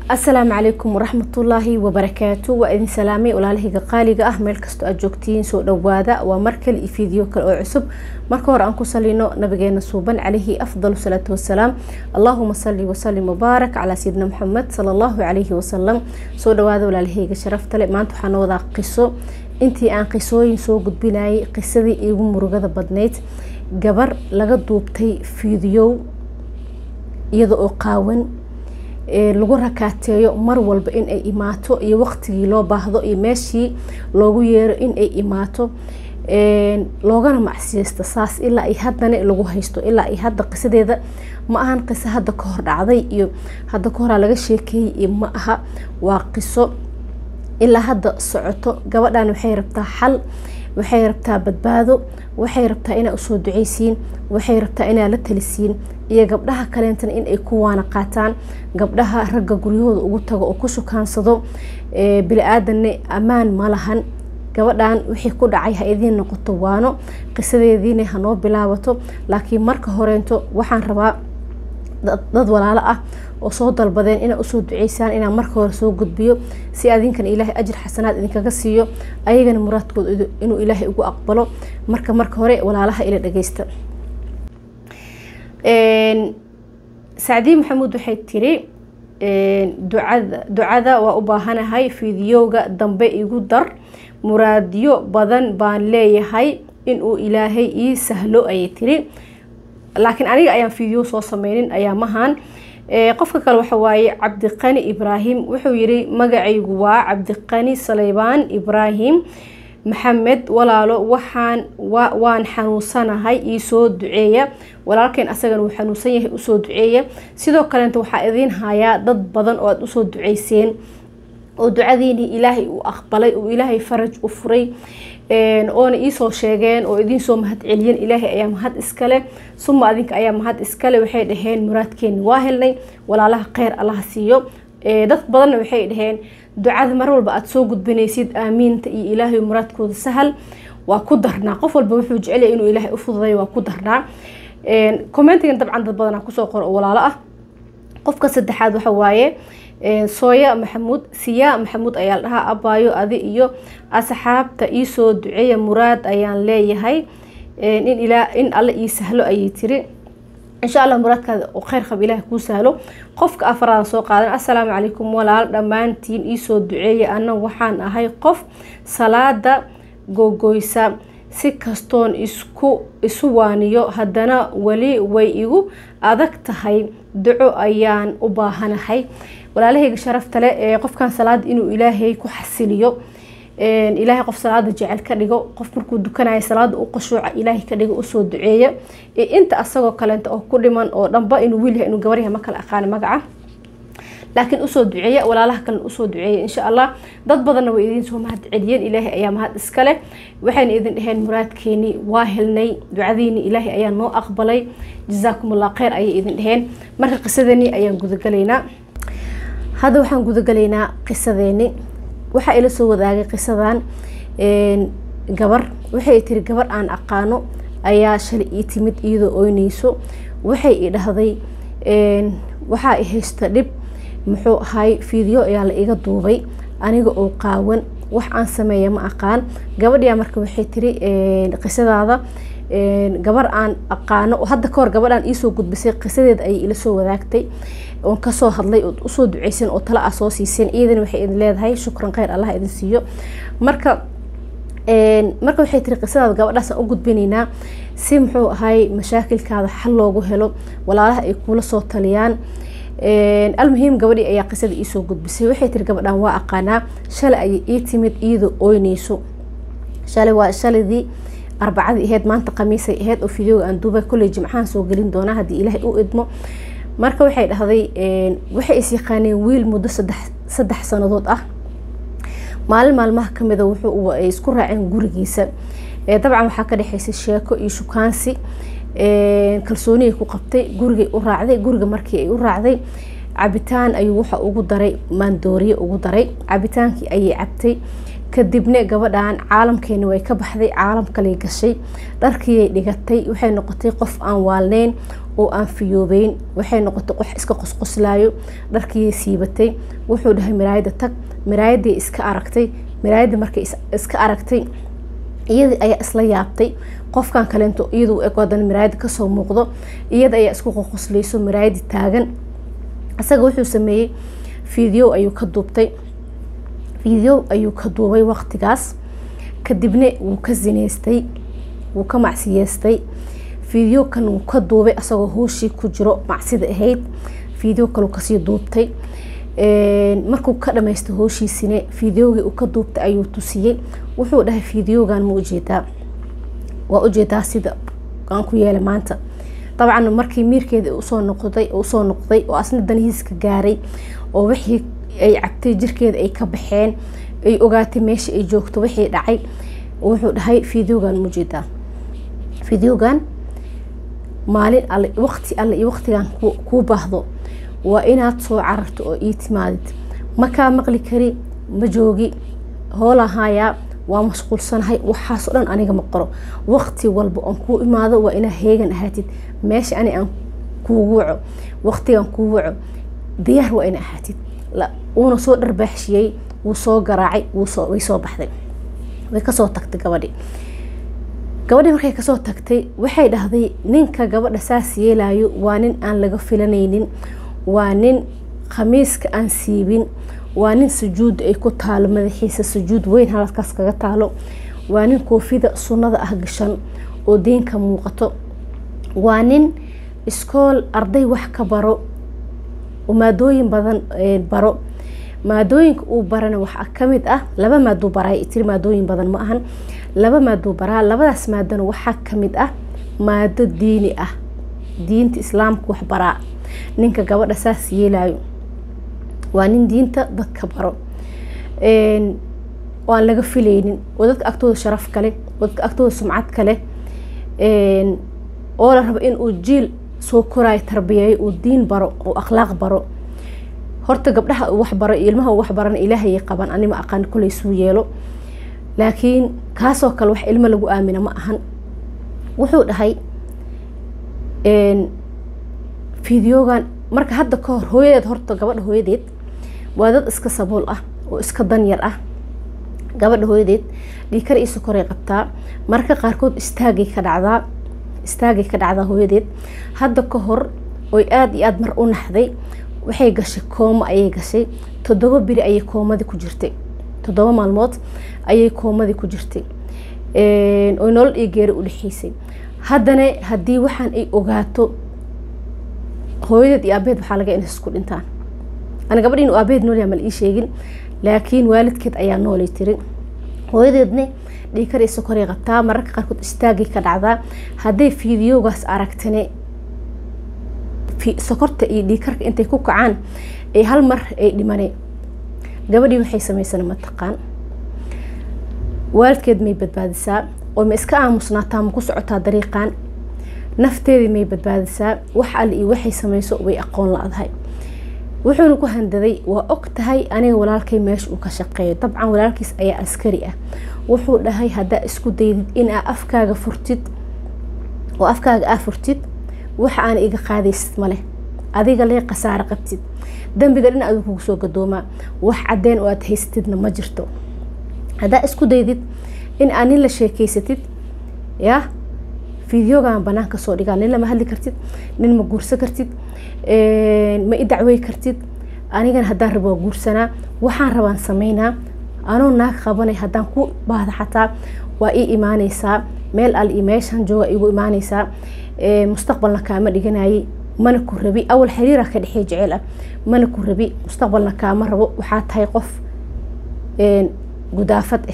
asalaamu calaykum waraxmatullaahi wabarakaatu waa idin salaamay walaalahayga qaaliga ah meel kastoo aad joogtiin soo dhawaada waa mar kale iyo fiideo kale oo cusub marka hore aan ku salino nabigeena suuban calayhi afdal salaatu wasalaam allaahuma sali wasalim wabaarak calaa sayidina maxamed sala allahu calayhi wasalam soo dhawaada walaalahayga sharafta le maanta waxaan wadaa qiso intii aan qisooyin soo gudbinayay qisadii iigu murugada badnayd gabar laga duubtay fiidiyow iyada oo qaawan lagu rakaateeyo mar walba in ay imaato iyo waqtigii loo baahdo iyo meeshii loogu yeero in ay imaato loogana macsiyeysto saas ilaa ay haddana lagu haysto ilaa ay hadda qisadeeda ma ahan qiso hadda ka hor dhacday iyo hadda ka horaa laga sheekeeyey iyo ma aha waa qiso ilaa hadda socoto gabadhan waxay rabtaa xal waxay rabtaa badbaado waxay rabtaa inaa usoo duceysiin waxay rabtaa inaa la talisiin iyo gabdhaha kaleentana in ay ku waana qaataan gabdhaha ragga guryahooda ugu tago oo ku shukaansado bili-aadanne ammaan ma lahan gabadhan wixii ku dhacay ha idiin noqoto waano qisadeediina hanoo bilaabato laakiin marka horeento waxaan rabaa dad walaalo ah oo soo dalbadeen inaa usoo duceysaan inaa marka hore soo gudbiyo si adinkan ilaahay ajir xasanaad idinkaga siiyo ayagana muraadkooda inuu ilaahay ugu aqbalo marka marka hore walaalaha ila dhageysta sacdiin maxamuud waxay tiri ducada ducada waa u baahanahay fiidiyowga dambe igu dar muraadyo badan baan leeyahay inuu ilaahay ii sahlo ayay tiri laakiin aniga ayaan fiideo soo sameynin ayaamahan qofka kale waxa waaye cabdiqani ibraahim wuxuu yiri magacaygu waa cabdiqani saleybaan ibraahim maxamed walaalo waxaan waan xanuunsanahay iisoo duceeya walaalkeen asagana wuu xanuunsan yahay usoo duceeya sidoo kaleeta waxaa idiin hayaa dad badan oo aada usoo duceyseen oo ducadiinii ilaahay uu aqbalay oo ilaahay faraj u furay oona iisoo sheegeen oo idiinsoo mahad celiyeen ilaahay ayaa mahad iskale suma adinka ayaa mahad iskale waxay dhaheen muraadkeeni waa helnay walaalaha kheyr allaha siiyo dad badanna waxay dhaheen ducada mar walba aada soo gudbinaysid aamiinta iyo ilaahay muraadkooda sahal waa ku darnaa qof walba wuxuu jecelya inuu ilaahay u fududay waa ku darnaa commentigan dabcan dad badanaa kusoo qor oo walaalo ah qofka saddexaad waxa waaye sooya maxamuud siyaa maxamuud ayaa la dhahaa abaayo adi iyo asxaabta iisoo duceeya muraad ayaan leeyahay in ilaa in alle ii sahlo ayay tiri insha allah muraadkaada oo kheyr qab ilaah kuu sahlo qofka afaraada soo qaadan assalaamu calaykum walaal dhammaantiin iisoo duceeya ana waxaan ahay qof salaada gogoysa si kastoon isku isu waaniyo haddana weli way igu adag tahay duco ayaan u baahanahay walaalahayga sharafta le ee qofkan salaada inuu ilaahay ku xasiliyo ilaahay qof salaada jecel ka dhigo qof markuu dukanayo salaada u qashuuca ilaahay ka dhigo usoo duceeya inta asagoo kaleenta oo ku dhiman oo dhanba inuu wiil yahay inuu gabar yahay ma kala aqaana magaca laakiin usoo duceeya walaalaha kalena usoo duceeya insha allah dad badanna way idiin soo mahad celiyeen ilaahay ayaa mahad iskale waxayna idin dhaheen muraadkeeni waa helnay ducadiini ilaahay ayaa noo aqbalay jazaakum allah kheyr ayay idin dhaheen marka qisadani ayaan gudagalaynaa hadda waxaan gudagalaynaa qisadeeni waxaa ila soo wadaagay qisadan gabar waxay tiri gabar aan aqaano ayaa shalay ii timid iyadoo oyneyso waxay i dhahday waxaa i haysta dhib muxuu ahay fiideo ayaa la iga duubay aniga oo qaawan wax aan sameeya ma aqaan gabadhiyaa marka waxay tiri qisadaada gabar aan aqaano hadda kahor gabadhaan iisoo gudbisay qisadeeda ayay ila soo wadaagtay oon kasoo hadlay ood usoo duceysan oo tala ah soo siiseen iyadana waxay idin leedahay shukran kheyr allah idin siiyo marka marka waxay tiri qisadaada gabadhaasaan u gudbinaynaa si muxuu ahay mashaakilkaada xal loogu helo walaalaha ay kula soo taliyaan almuhiim gabadhii ayaa qisada iisoo gudbisay waxay tiri gabadhaan waa aqaanaa shalay ayay ii timid iyadoo oyneyso shalay waa shaladii arbacadii aheyd maanta khamiisay aheyd oo fideoga aan duubay kolley jimcahan soo gelin doonaa haddii ilaahay u idmo marka waxay dhahday waxay is yaqaaneen wiil muddo saddex saddex sanadood ah maalin maalmaha kamida wuxuu ay isku raaceen gurigiisa dabcan waxaa ka dhexeysay sheeko iyo shukaansi kalsooniyay ku qabtay gurigay u raacday guriga markii ay u raacday cabitaan ayuu waxa ugu daray maandooriye ugu daray cabitaankii ayay cabtay kadibna gabadhan caalamkeeni way ka baxday caalam kaley gashay dharkiiyay dhigatay waxay noqotay qof aan waalneyn oo aan fiyoobeyn waxay noqotay qof iska qosqoslaayo dharkiiyay siibatay wuxuu dhahay miraayada tag miraayaday iska aragtay miraayada markay iska aragtay iyada ayaa isla yaabtay qofkan kaleento iyadu eg hadan miraayada kasoo muuqdo iyada ayaa isku qoqoslayso miraayadi taagan isaga wuxuu sameeyey video ayuu ka duubtay video ayuu ka duubay waqtigaas kadibna wuu ka zineystay wuu ka macsiyeystay video kan wuu ka duubay asagoo hooshii ku jiro macsida ahayd video kaleu kasii duubtay markuu ka dhamaystay hooshiisine videogii uu ka duubtay ayuu tusiyey wuxuu dhahay videogan ma ujeedaa waa ujeedaa sida aan ku yeelay maanta dabcan markii miirkeeda usoo noqday usoo noqday oo asna danihiiska gaaray oo wixii ay cabtay jirkeeda ay ka baxeen ay ogaatay meesha ay joogto wixii dhacay wuxuu dhahay videogan ma ujeedaa videogan maalin alle waqti alle iyo waqtigan kuu baahdo waa inaad soo cararto oo ii timaadid makaa maqli kari ma joogi hoolahayaa waa mashquulsanahay waxaasoo dhan aniga ma qoro waqti walba oon kuu imaado waa inaa heegan ahaatid meesha ani aan kuugu waco waqtigan kuu waco diyaar waa ina ahaatid wuuna soo dharbaaxshiyey wuu soo garaacay way soo baxday way kasoo tagtay gabadhi gabadhi markay kasoo tagtay waxay dhahday ninka gabadha saas yeelayo waa nin aan laga filanaynin waa nin khamiiska aan siibin waa nin sujuud ay ku taalo madaxiisa sujuud weyn halkaas kaga taalo waa nin koofida sunnada ah gashan oo diinka muuqato waa nin iskool arday wax ka baro oo maadooyin badan baro maadooyinka uu barana waxaa kamid ah laba maaduu baraa tiri maadooyin badan ma ahan laba maaduu baraa labadaas maadona waxaa kamid ah maado diini ah diinta islaamka wax baraa ninka gabadha saas yeelayo waa nin diinta dadka baro oo aan laga filaynin oo dadka agtooda sharaf kale oo dadka agtooda sumcad kale oo la rabo inuu jiil soo koraayo tarbiyeeyo uu diin baro oo akhlaaq baro horta gabdhaha uu waxbaro iyo ilmaha uu waxbarana ilaahayay qaban anima aqaan kulay suu yeelo laakiin kaasoo kale wax ilmo lagu aamina ma ahan wuxuu dhahay fideogan marka hadda ka hor hooyadeed horta gabadha hooyadeed waa dad iska sabuul ah oo iska danyar ah gabadha hooyadeed dhiikar iyo sokoray qabtaa marka qaarkood istaagay ka dhacdaa istaagay ka dhacdaa hooyadeed hadda ka hor oy aada iyo aada mar u naxday waxay gashay koomo ayay gashay toddoba beri ayay koomadii ku jirtay toddoba maalmood ayay koomadii ku jirtay oy nolol iyo geeri u dhexeysay haddana haddii waxaan ay ogaato hooyadeed iyo aabeed waxaa laga inay isku dhintaan ana gabadh inuu aabeed noolyaa mal ii sheegin laakiin waalidkeed ayaa noolay tiri hooyadeedna dhiikar iyo sokoray qabtaa mararka qaarkood istaagay ka dhacdaa hadday fiidiyoogaas aragtane sokorta iyo dhiikarka intay ku kacaan ay hal mar ay dhimane gabadhii waxay samaysana mataqaan waalidkeed may badbaadisaa oo ma iska aamusnaataa ma ku socotaa dariiqan nafteedii may badbaadisaa wax alle iyo waxay samayso way aqoon la-dahay wuxuuna ku handaday waa og tahay aniga walaalkay meesha uu ka shaqeeyo dabcan walaalkiis ayaa askari ah wuxuu dhahay haddaa isku daydid inaa afkaaga furtid oo afkaaga aa furtid waxa aana iga qaadaysid maleh adiga lee khasaaro qabtid dembiga dhin adigu kugu soo gadoomaa wax cadeen oo aad haysatidna ma jirto haddaa isku daydid in aa nin la sheekeysatid yaa fideogan banaanka soo dhigaa nin lama hadli kartid nin ma guursan kartid ma i dacwey kartid anigana haddaan rabo waa guursanaa waxaan rabaan sameynaa anoo naag qabanay haddaan ku baahda xataa waa ii imaaneysaa meel al iyo meeshaan jooga igu imaaneysaa mustaqbalna kaama dhiganayay mana ku rabi awal xiriira ka dhexey jeceel ah mana ku rabi mustaqbalna kaama rabo waxaa tahay qof gudaafad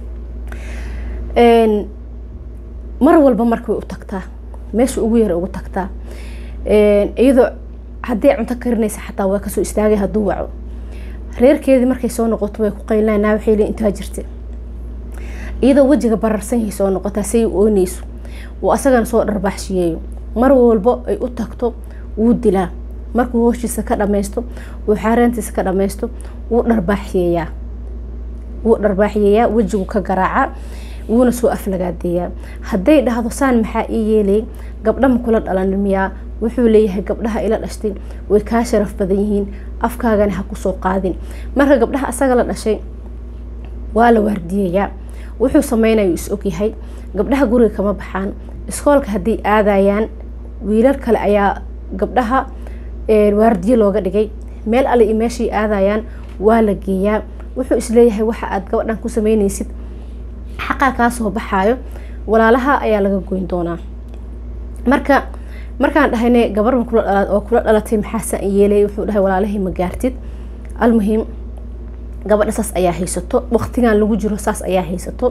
ah mar walba marka way u tagtaa meesha ugu yara ugu tagtaa iyadoo hadday cunto karinaysa xataa waa kasoo istaagay hadduu waco reerkeedii markay soo noqoto way ku qaylinaa naa waxay leeyiin intaa jirta iyadoo wejiga bararsan yahay soo noqotaa say u ooneyso uu asagana soo dharbaaxshiyeeyo mar walbo ay u tagto wuu dilaa markuu hooshiisa ka dhamaysto uu xaaraantiisa ka dhamaysto wuu dharbaaxyeeyaa wuu dharbaaxiyayaa wejigu ka garaaca wuuna soo aflagaadeeyaa hadday dhahdo saan maxaa ii yeelay gabdha ma kula dhalan miyaa wuxuu leeyahay gabdhaha ila dhashtay way kaa sharaf badan yihiin afkaagana ha kusoo qaadin marka gabdhaha asaga la dhashay waa la waardiyayaa wuxuu sameynayu is ogyahay gabdhaha guriga kama baxaan iskoolka hadday aadayaan wiilal kale ayaa gabdhaha waardiye looga dhigay meel alle iyo meeshay aadayaan waa la geeyaa wuxuu isleeyahay waxa aad gabadhan ku sameyneysid xaqaa kaa soo baxaayo walaalaha ayaa laga goyn doonaa marka markaan dhahayne gabar oo kula dhalatay maxaasan yeelay wuxuu dhahay walaalahii ma gaartid almuhim gabadha saas ayaa haysato waqtigan lagu jiro saas ayaa haysato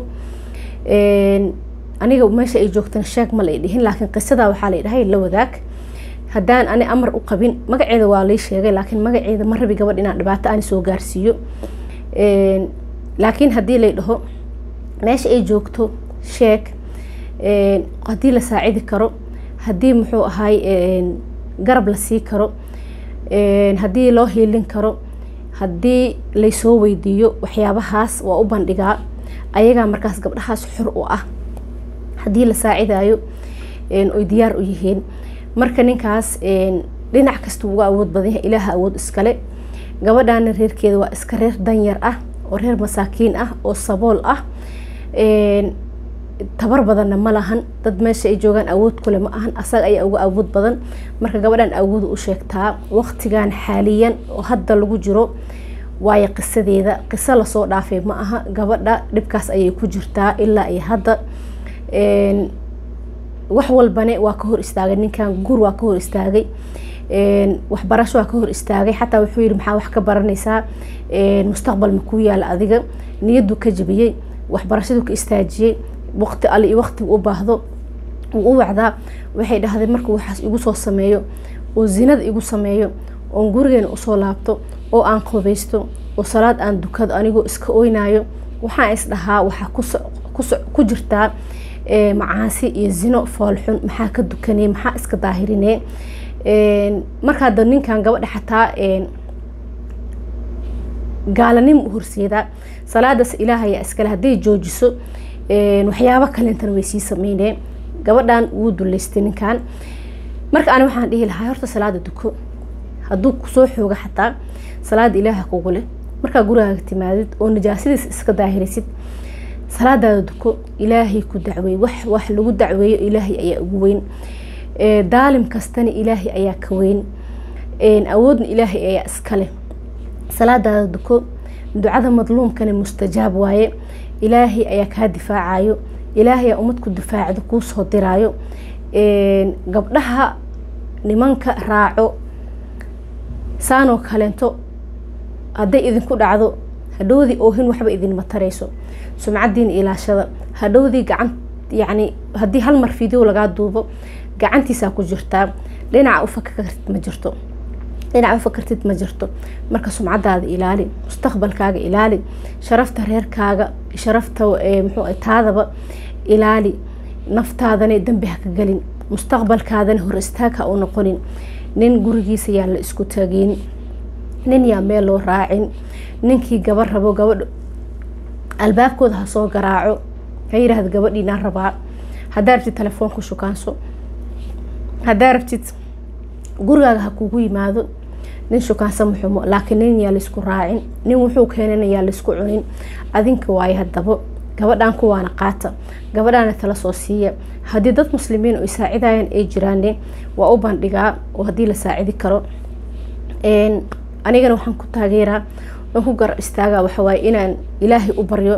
aniga meesha ay joogtana sheeg ma la dhihin laakiin qisada waxaa la dhahay la wadaag haddaan ani amar u qabin magaceeda waa lay sheegay laakiin magaceeda ma rabi gabadh inaan dhibaato ani soo gaarsiiyo laakiin haddii lay dhaho meesha ay joogto sheeg haddii la saacidi karo haddii muxuu ahay garab la sii karo haddii loo hiilin karo haddii laysoo weydiiyo waxyaabahaas waa u bandhigaa ayagaa markaas gabdhahaas xor u ah haddii la saacidayo oy diyaar u yihiin marka ninkaas dhinac kasta uga awood badan yahay ilaaha awood iskale gabadhaana reerkeeda waa iska reer danyar ah oo reer masaakiin ah oo sabool ah tabar badanna ma lahan dad meesha ay joogaan awood kule ma ahan asaga ayaa uga awood badan marka gabadhan awood u sheegtaa waqtigan xaaliyan oo hadda lagu jiro waayo qisadeeda qiso lasoo dhaafay ma aha gabadha dhibkaas ayay ku jirtaa ilaa iyo hadda wax walbane waa ka hor istaagay ninkan gur waa ka hor istaagay waxbarasho waa ka hor istaagay xataa wuxuu yihi maxaa wax ka baranaysaa mustaqbal makuu yaala adiga niyaduu ka jabiyey waxbarashaduu ka istaajiyey waqti alle iyo waqtigu u baahdo wuu u wacdaa waxay dhahday markuu waxaas igu soo sameeyo oo zinada igu sameeyo oon gurigeena usoo laabto oo aan qobaysto oo salaad aan dukado anigoo iska oynayo waxaan is dhahaa waxaa ku jirtaa macaasi iyo zino foolxun maxaa ka dukanee maxaa iska daahirinee markaa da ninkan gabadha xataa gaalanim u horseedaa salaadaas ilaahayaa iskale hadday joojiso waxyaabo kalentana way sii sameynee gabadhan wuu duleystay ninkan marka ani waxaan dhihi lahaa horta salaada duko hadduu kusoo xooga xataa salaada ilaaha kugu leh markaa gurigaaga timaadid oo najaasadiis iska daahirisid salaadaada duko ilaahay ku dacweey wax wax lagu dacweeyo ilaahay ayaa ugu weyn daalim kastana ilaahay ayaa ka weyn awoodna ilaahay ayaa iskale salaadaada duko ducada madluumkana mustajaab waaye ilaahay ayaa kaa difaacayo ilaahay aa ummad ku difaacdo kuu soo diraayo gabdhaha nimanka raaco saanoo kaleento hadday idinku dhacdo hadhowdii oohin waxba idinma tarayso sumcadiina ilaashada hadhowdii gacan yacni haddii hal mar video lagaa duubo gacantiisaa ku jirtaa dhinaca u fakartid ma jirto dhinaca u fakartid ma jirto marka sumcadaada ilaali mustaqbalkaaga ilaali sharafta reerkaaga sharafta muxuu taadaba ilaali naftaadana dembi ha ka gelin mustaqbalkaadana hor istaag ha u noqonin nin gurigiisa yaa la isku tagin nin yaa meel loo raacin ninkii gabar rabo gabadh albaabkooda ha soo garaaco ha yidhaahda gabadhiinaan rabaa haddaa rabtid telefoonka shukaanso haddaa rabtid gurigaaga ha kugu yimaado nin shukaansa muxumo laakiin nin yaa laysku raacin nin wuxuu keenana yaa laysku cunin adinka waayo haddaba gabadhan kuwaana qaata gabadhaana tala soo siiya haddii dad muslimiin oo saacidayaan ay jiraane waa u bandhigaa oo haddii la saacidi karo anigana waxaan ku taageeraa aan ku gar istaagaa waxawaaye inaan ilaahay u baryo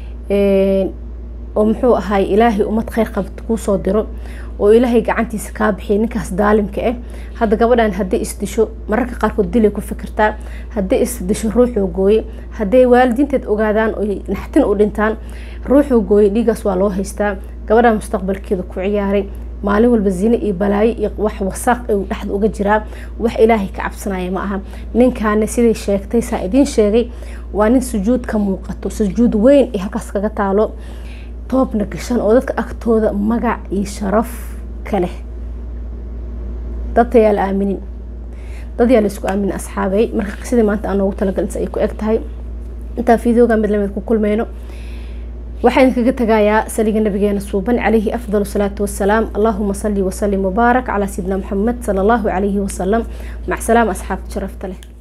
oo muxuu ahaay ilaahay ummad kheyr qabta kuu soo diro oo ilaahay gacantiisa kaa bixiya ninkaas daalimka ah hadda gabadhan hadday isdisho mararka qaarkood dilay ku fikirtaa hadday isdisho ruuxuu gooye hadday waalidiinteed ogaadaan oy naxtin u dhintaan ruuxuu gooye dhiigaas waa loo haystaa gabadhan mustaqbalkeeda ku ciyaaray maalin walba zine iyo balaayo iyo wax wasaaq u dhexda uga jiraa wax ilaahay ka cabsanaya ma aha ninkaana siday sheegtay saa idiin sheegay waa nin sujuud ka muuqato sujuud weyn ee halkaas kaga taalo toobna gashan oo dadka agtooda magac iyo sharaf ka leh dadta yaa la aaminin dad yaa laisku aaminin asxaabay marka qisadii maanta aan noogu talagalin ay ku eg tahay intaa fideoga mid lamid ku kulmeyno waxaan kaga tagayaa saliga nabigeena suuban calayhi afdal salaatu wasalaam allahuma sali wasalim wabaarak calaa sayidina maxamed sala allahu calayhi wasalam mac salaam asxaabta sharafta leh